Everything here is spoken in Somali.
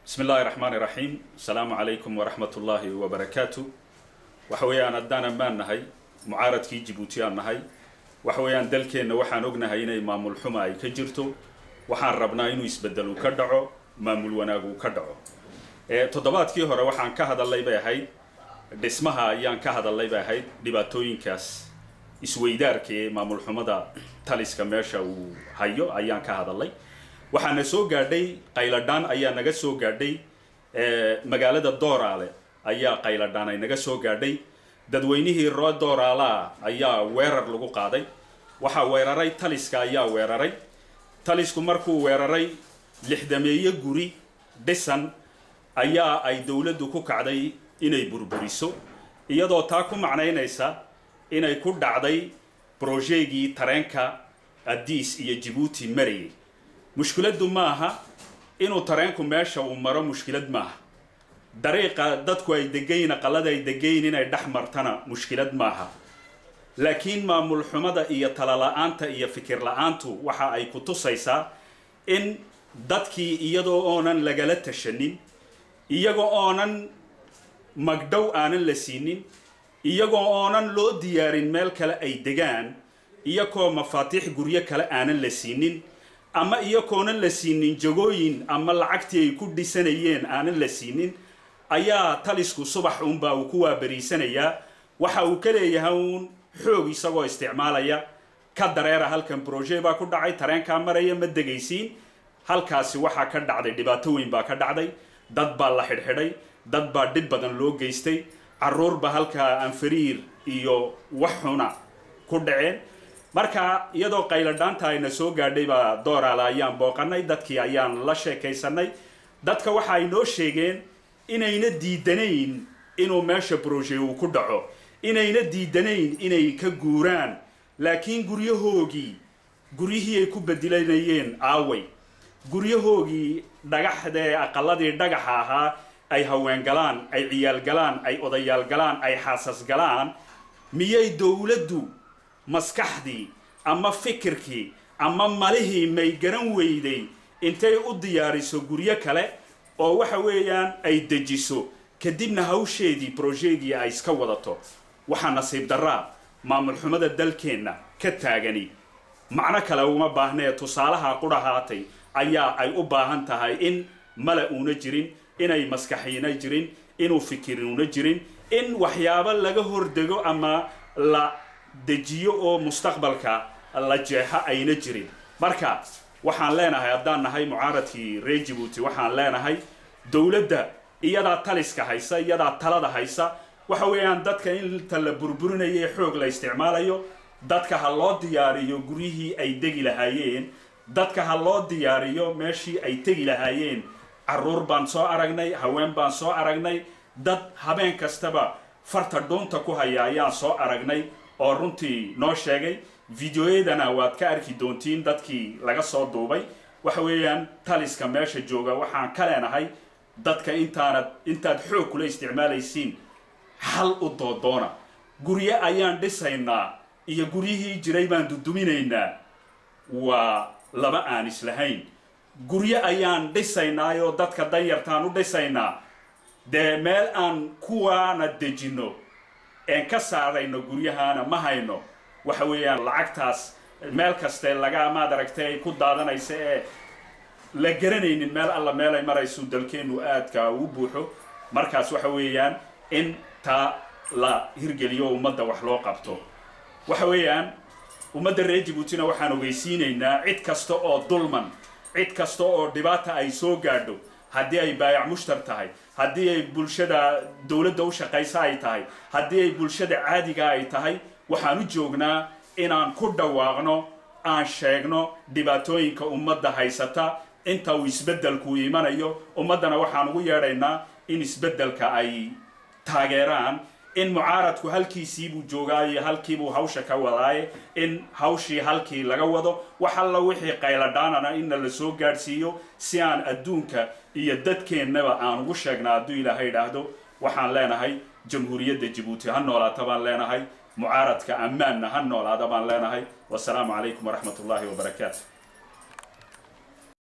bismi illaahi raxmaani raxiim asalaamu calaykum waraxmat ullaahi wabarakaatu waxa weeyaan haddaan ammaan nahay mucaaradkii jibuuti aan nahay waxa weeyaan dalkeenna waxaan ognahay inay maamul xuma ay ka jirto waxaan rabnaa inuu isbedelu ka dhaco maamul wanaagu ka dhaco toddobaadkii hore waxaan ka hadalay bay ahayd dhismaha ayaan ka hadalay bay ahayd dhibaatooyinkaas isweydaarka ee maamul xumada taliska meesha uu hayo ayaan ka hadalay waxaana soo gaadhay qayladhaan ayaa naga soo gaadhay magaalada dooraale ayaa qayladhaan ay naga soo gaadhay dadweynihii roo dooraalaa ayaa weerar lagu qaaday waxaa weeraray taliska ayaa weeraray talisku markuu weeraray lixdameeye guri dhisan ayaa ay dowladdu ku kacday inay burburiso iyadoo taa ku macnaynaysa inay ku dhacday brojegii tareenka adiis iyo jibuuti marayay mushkiladdu maaha inuu tareenku meesha uu maro mushkilad maaha dariiqa dadku ay degayin aqalada ay degayin inay dhex martana mushkilad maaha laakiin maamul xumada iyo talala-aanta iyo fikir la-aantu waxa ay ku tusaysaa in dadkii iyadoo oonan lagala tashanin iyagoo oonan magdhow aanan la siinin iyagoo oonan loo diyaarin meel kale ay degaan iyagoo mafaatiix guryo kale aanan la siinin ama iyakoonan la siinin jagooyin ama lacagtii ay ku dhisanayeen aanan la siinin ayaa talisku subax uunbaa uu ku waabariisanayaa waxa uu ka leeyahay uun xoog isagoo isticmaalaya ka dareera halkan broje baa ku dhacay tareenkaa maraya ma degaysiin halkaasi waxaa ka dhacday dhibaato weyn baa ka dhacday dad baa la xidhxidhay dad baa dhib badan loo geystay caruurba halkaa anfariir iyo wax xuna ku dhaceen marka iyadoo qayladhaanta ayna soo gaadhay baa dooraala ayaan booqanay dadkii ayaan la sheekaysanay dadka waxa ay noo sheegeen inayna diidanayn inuu meesha broje uu ku dhaco inayna diidanayn inay ka guuraan laakiin guryahoogii guryihii ay ku bedilanayeen aaway guryahoogii dhagaxdee aqaladii dhagaxa ahaa ay haween galaan ay ciyaal galaan ay odayaal galaan ay xaasas galaan miyay dowladdu maskaxdii ama fikirkii ama malihii may garan weyday intay u diyaariso guryo kale oo waxa weeyaan ay dejiso kadibna hawsheedii brojegii ay iska wadato waxaa nasiib daraa maamul xumada dalkeenna ka taagani macno kale uma baahnee tusaalaha qudhahaatay ayaa ay u baahan tahay in mala uuna jirin inay maskaxiina jirin inuu fikiruuna jirin in waxyaabo laga hordego ama la dejiyo oo mustaqbalka la jeexo ayna jirin marka waxaan leenahay haddaan nahay mucaaradkii reer jibuuti waxaan leenahay dowladda iyadaa taliska haysa iyadaa talada haysa waxa weeyaan dadka inta la burburinayo ee xoog la isticmaalayo dadka ha loo diyaariyo guryihii ay degi lahaayeen dadka ha loo diyaariyo meeshii ay tegi lahaayeen caruur baan soo aragnay haween baan soo aragnay dad habeen kastaba farta dhuunta ku haya ayaan soo aragnay oo runtii noo sheegay videoyadana waad ka arki doontiin dadkii laga soo duubay waxa weeyaan taliska meesha jooga waxaan ka leenahay dadka intaanad intaad xoog kula isticmaalaysiin hal u doodoona guryo ayaan dhisaynaa iyo guryihii jiray baan duduminaynaa waa laba aan islahayn guryo ayaan dhisaynaayoo dadka danyartaan u dhisaynaa dee meel aan kuwaana dejinno een ka saarayno guryahaana ma hayno waxa weeyaan lacagtaas meel kaste laga maad aragtay ay ku daadanaysa ee la garanaynin meel alla meel ay marayso dalkeennu aadka u buuxo markaas waxa weeyaan in taa la hirgeliyo ummadda wax loo qabto waxa weeyaan ummadda reer jibuutina waxaan ogeysiinaynaa cid kasta oo dulman cid kasta oo dhibaata ay soo gaadho haddii ay baayac mushtar tahay haddii ay bulshada dowladda u shaqaysa ay tahay haddii ay bulshada caadiga ay tahay waxaan u joognaa inaan ku dhawaaqno aan sheegno dhibaatooyinka ummadda haysata inta uu isbeddelku imanayo ummaddana waxaan ugu yeedhaynaa in isbeddelka ay taageeraan in mucaaradku halkiisiibuu joogaayo halkiibuu hawsha ka wadaaye in hawshii halkii laga wado wax alla wixii qayladhaanana inna la soo gaadhsiiyo si aan adduunka iyo dadkeennaba aan ugu sheegna hadduu ilaahay idhaahdo waxaan leenahay jamhuuriyadda jibuuti ha noolaata baan leenahay mucaaradka ammaanna ha noolaada baan leenahay wasalaamu calaykum waraxmat ullaahi wabarakaatu